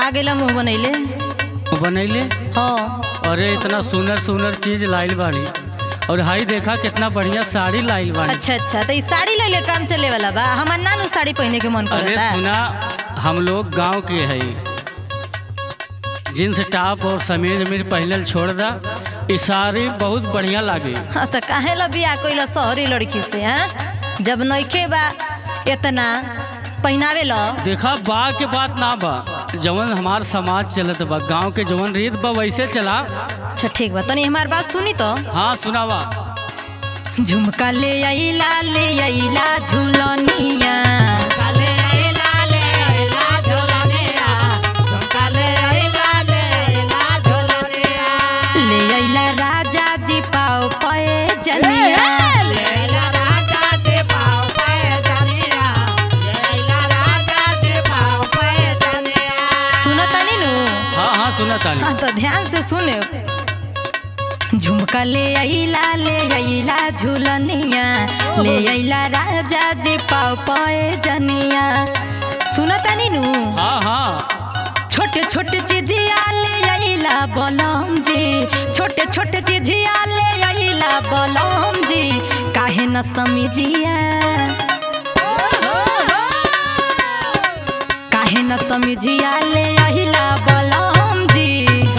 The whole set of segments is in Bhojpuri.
आ गेला मुंह बनैले बनैले हाँ अरे इतना सुंदर सुंदर चीज लाइल बाड़ी और हाई देखा कितना बढ़िया साड़ी लाइल बाड़ी अच्छा अच्छा तो ई साड़ी ले ले काम चले वाला बा हमार नानू साड़ी पहने के मन अरे करता सुना हम लोग गांव के है जींस टॉप और समीज उमीज पहनल छोड़ दा ई साड़ी बहुत बढ़िया लागे हाँ, तो काहे ला बिया कोई शहरी लड़की से हाँ जब नइखे बा इतना पहनावे ला देखा बा के बात ना बा जवन हमार समाज चलत बा गांव के जवन रीत बा वैसे चला अच्छा ठीक बा तनी हमार बात सुनी तो हाँ सुनावा झुमका ले आइला ले आइला झुलनिया ले आइला राजा जी पाओ पाए जनिया सुनो तनी नु हाँ हाँ सुना तानी हाँ तो ध्यान से सुने झुमका ले आइला ले आइला झुलनिया ले आइला राजा जी पाओ पाए जनिया सुनो तनी नु हाँ हाँ छोटे छोटे चिजिया ले आइला बलम जी छोटे छोटे चिजिया ले आइला बलम जी काहे न समझिया काहे न समझिया ले आइला बलम जी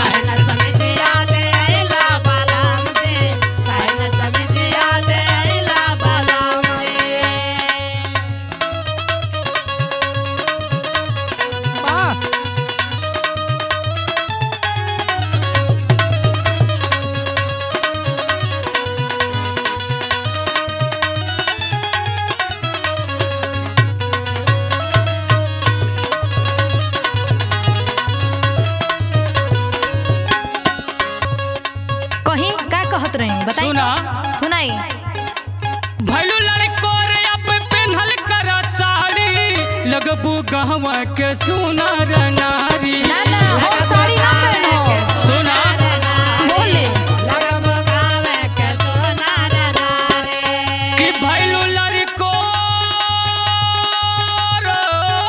कहीं का कहत रही बताई सुना सुनाई भैलू लड़को रे अब पेन्हल कर साड़ी लगबू गहवा के सुनर नारी ना ना हम साड़ी ना पहनो सुना बोले कि भैलू लड़को रो,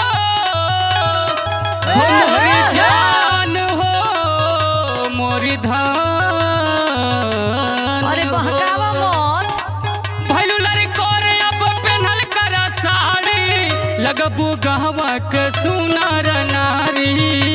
हो मोरी जान हो मोरी धान अरे हो। बहकावा मत भैलू लड़को रे अब पेन्हल कर साड़ी लगबू गहवा के सुनर नारी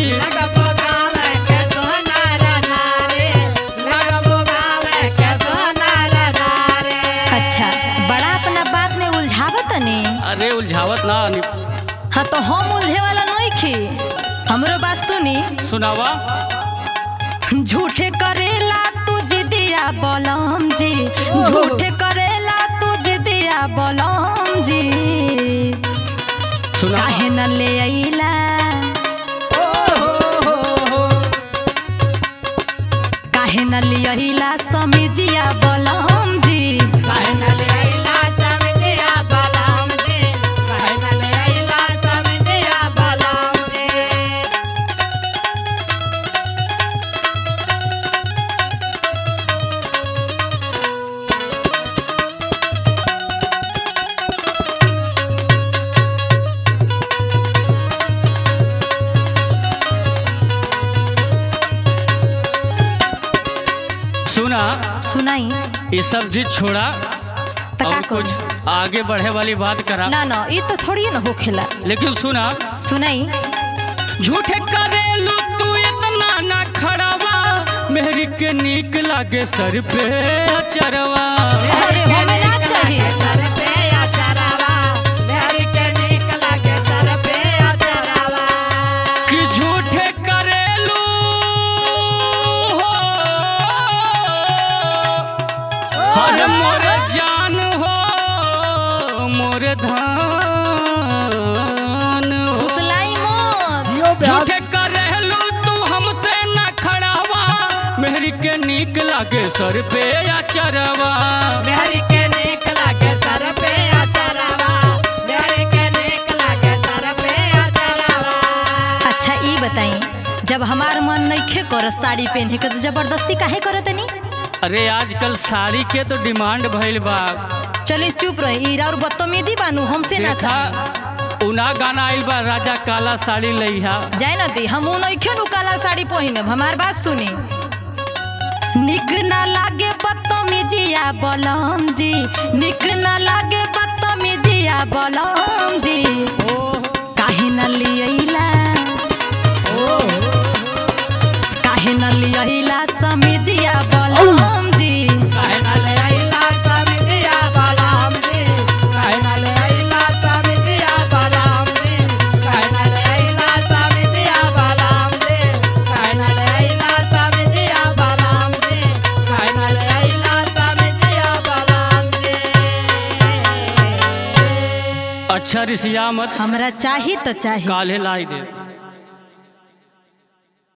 अच्छा बड़ा अपना बात में उलझावत तनी अरे उलझावत ना नि- हाँ तो हम उलझे वाला नहीं खी हमरो बात सुनी सुनावा झूठे करेला तू जिदिया बलम जी झूठे करेला तू जिदिया बलम जी सुना काहे न ले आइला काहे न ले आइला समिजिया बलम जी सुना सुनाई ये सब चीज छोड़ा तो का और कुछ करूं? आगे बढ़े वाली बात करा ना ना ये तो थोड़ी ना होखेला लेकिन सुना सुनाई झूठे करेलू तू इतना ना खड़ावा मेहरी के नीक लागे सर पे चरवा अरे हमें ना चाहिए कि झूठे करेलू हो हर मोर जान हो मोर धान हो फुसलाई मत झूठे करेलू तू हमसे न खड़ावा मेहरी के नीक लागे सर पे या चरवा अच्छा ई बताई जब हमार मन नइखे करत साड़ी पहने के तो जबरदस्ती काहे करत तनी अरे आजकल साड़ी के तो डिमांड भइल बा चले चुप रही और बदतमीजी बानू हमसे ना देखा सही। उना गाना आइल बा राजा काला साड़ी लइहा जाए न दी हम नइखे नु काला साड़ी पहिनब हमार बात सुनी निक ना लागे बदतमीजिया बलम जी निक ना लागे बदतमीजिया बलम जी काहे न लियला काहे न लियला समीजिया बलम जी अच्छा रिसिया मत हमरा चाही तो चाही काले लाई दे